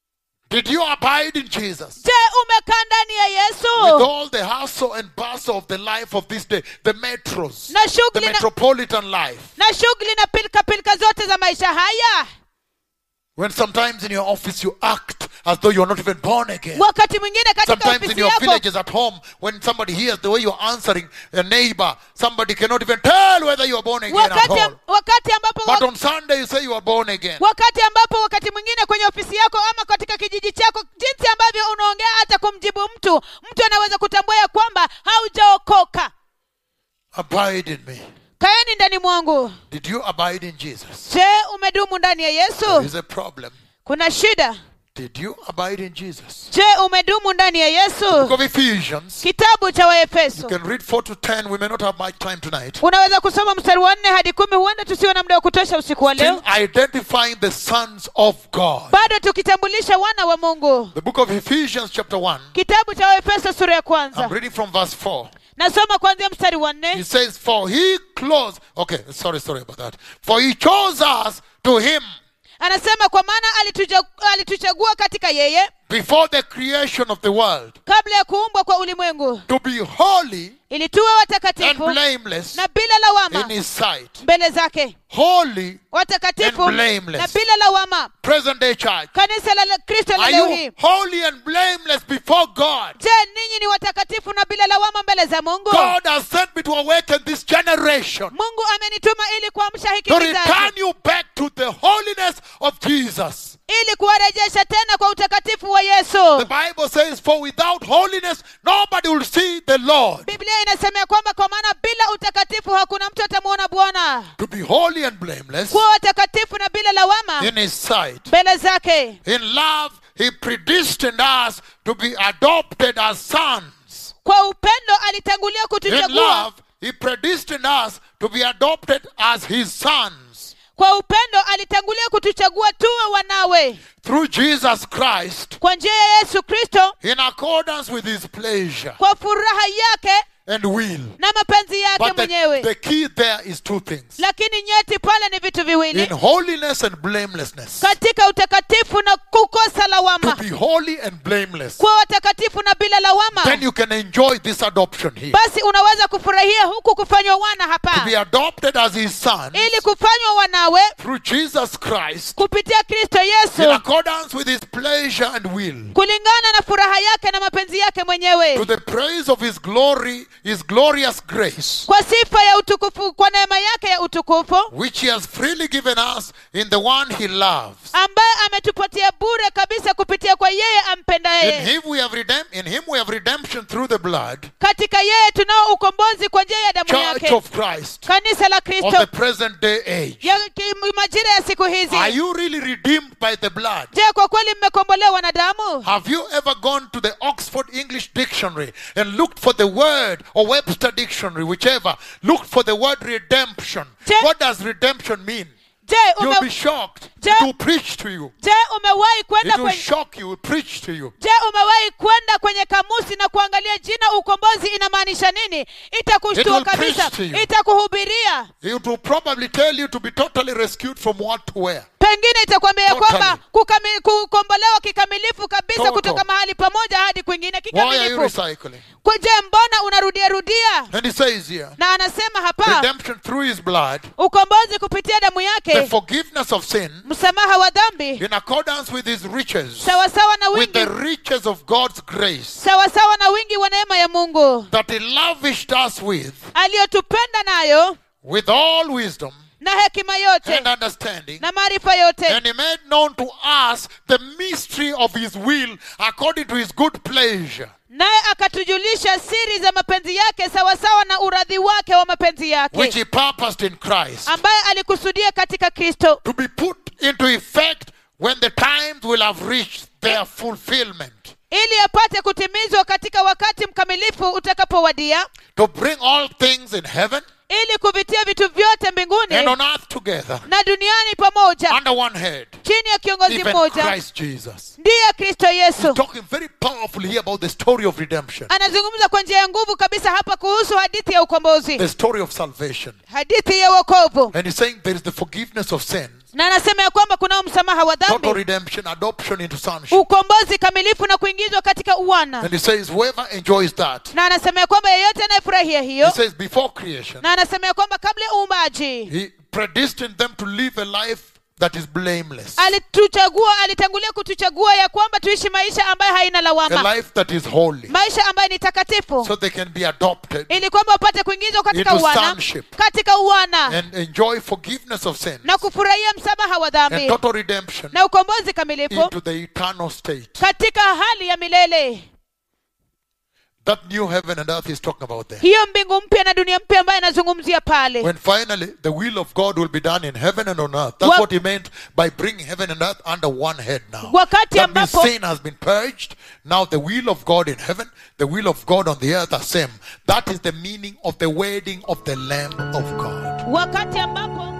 Did you abide in Jesus? je umekaa ndani ya With yesu all the hustle and bustle of the life of this day, the metros, na the shughuli na, metropolitan life. na shughuli na pilika pilika zote za maisha haya When sometimes in your office you act as though you're not even born again. wakati mwingine katika Sometimes in ofisi your yako villages at home, when somebody hears the way you're answering a neighbor, somebody cannot even tell whether you are born again at wakati, all. wakati ambapo But on Sunday you say you are born again. wakati ambapo wakati mwingine kwenye ofisi yako ama katika kijiji chako jinsi ambavyo unaongea hata kumjibu mtu mtu anaweza kutambua ya kwamba haujaokoka Abide in me. kaeni ndani mwangu Did you abide in Jesus? je umedumu ndani ya There yesu is a problem. kuna shida Did you abide in Jesus? je umedumu ndani ya Book yesu of Ephesians. kitabu cha You waefeso can read 4 to 10. We may not have much time tonight. unaweza kusoma mstari wa nne hadi kumi huenda tusiwe na muda wa kutosha usiku wa Still leo identifying the sons of God. bado tukitambulisha wana wa mungu The book of Ephesians, chapter 1. kitabu cha waefeso sura ya I'm kwanza reading from verse 4. nasoma kuanzia mstari wa He nne says, For he closed. Okay, sorry, sorry about that. For he chose us to him anasema kwa maana alituja- alituchagua katika yeye before the creation of the world kabla ya kuumbwa kwa ulimwengu to be holy ili tuwe and watakatifu blameless na bila lawama in his sight. mbele zake Holy, watakatifu And blameless. na bila lawama present day church. kanisa la la- kristo la Are leo you hii holy and blameless before God? je ninyi ni watakatifu na bila lawama mbele za mungu God has sent me to awaken this generation. mungu amenituma ili kuamsha hiki to kizazi return you back to the holiness of Jesus. ili kuwarejesha tena kwa utakatifu wa The yesu Bible says, For without holiness, nobody will see the Lord. biblia inasema ya kwamba kwa maana bila utakatifu hakuna mtu atamwona bwana To be holy and blameless kuwa watakatifu na bila lawama in His sight. mbele zake In love, He predestined us to be adopted as sons. kwa upendo alitangulia In kutuchagua love, He predestined us to be adopted as His sons. kwa upendo alitangulia kutuchagua tuwe wanawe Through Jesus Christ, kwa njia ya yesu kristo in accordance with His pleasure kwa furaha yake and will. na mapenzi yake But the, mwenyewe the key there is two things lakini nyeti pale ni vitu in viwili holiness and blamelessness. katika utakatifu na kukosa To lawama be holy and blameless. kuwa watakatifu na bila lawama Then you can enjoy this adoption here. basi unaweza kufurahia huku kufanywa wana To hapa be adopted as His son ili kufanywa wanawe through Jesus Christ kupitia kristo in yesu accordance with His pleasure and will. kulingana na furaha yake na mapenzi yake To mwenyewe the praise of His glory, His glorious grace, kwa sifa ya utukufu kwa neema yake ya utukufu which He has freely given us in the one He loves. ambaye ametupatia bure kabisa kupitia kwa yeye In ampendaye Him we have redem- in Him we have redemption through the blood, katika yeye tunao ukombozi kwa njia ya damu Church yake of Christ kanisa la of the kristo present day age. ya ki- majira ya siku hizi Are you really redeemed by the blood? je kwa kweli mmekombolewa na damu Have you ever gone to the Oxford English Dictionary and looked for the word, or Webster Dictionary, whichever, looked for the word redemption? Je- What does redemption mean? je You'll ume, be shocked. Je- It will preach to you. je umewahi kwenda It will kwenye shock you, it will preach to you. je umewahi kwenda kwenye kamusi na kuangalia jina ukombozi inamaanisha nini It itakushtua will kabisa preach to you. itakuhubiria It will probably tell you to be totally rescued from what to where. pengine itakwambia ya Totally. kwamba kukami- kukombolewa kikamilifu kabisa Total. kutoka mahali pamoja hadi kwingine Why are you kikamilifu recycling? Kwa- je mbona unarudia rudia And he says here, na anasema hapa redemption through his blood, ukombozi kupitia damu the yake forgiveness of sin, msamaha wa dhambi in accordance with his riches, sawasawa na with the wingi riches of God's grace. sawasawa na wingi wa neema ya mungu that he lavished us with, aliyotupenda nayo with all wisdom na hekima yote and understanding. na maarifa yote And he made known to us the mystery of his will according to his good pleasure, naye akatujulisha siri za mapenzi yake sawasawa na uradhi wake wa mapenzi which yake he purposed in Christ, ambaye alikusudia katika kristo to be put into effect when the times will have reached their fulfillment, ili apate kutimizwa katika wakati mkamilifu utakapowadia to bring all things in heaven ili kuvitia vitu vyote mbinguni and on earth together na duniani pamoja under one head, chini ya kiongozi even mmoja Christ Jesus. ndiye kristo yesu Talking very powerfully here about the story of redemption, anazungumza kwa njia ya nguvu kabisa hapa kuhusu hadithi ya ukombozi the story of salvation. hadithi ya wokovu And he's saying there is the forgiveness of sins, na anasema ya kwamba kunao msamaha wa total dhambi redemption, adoption into sonship. ukombozi kamilifu na kuingizwa katika uwana And he says, whoever enjoys that, na anasema ya kwamba yeyote anayefurahia he hiyo says, before creation, na anasema ya kwamba kabla ya uumbaji he predestined them to live a life that is blameless, alituchagua alitangulia kutuchagua ya kwamba tuishi maisha ambayo haina a lawama life that is holy, maisha ambayo ni takatifu so they can be adopted ili kwamba wapate kuingizwa katika Into uwana sonship. katika uwana and enjoy forgiveness of sin na kufurahia msamaha wa and dhambi total redemption na ukombozi kamilifu into the eternal state. katika hali ya milele That new heaven and earth he's talking about there. hiyo mbingu mpya na dunia mpya ambayo anazungumzia pale When finally the will of God will be done in heaven and on earth. That's Wa- what he meant by bringing heaven and earth under one head now. Wakati That means ambapo- sin has been purged. Now the will of God in heaven, the will of God on the earth are same. That is the meaning of the wedding of the Lamb of God. wakati ambapo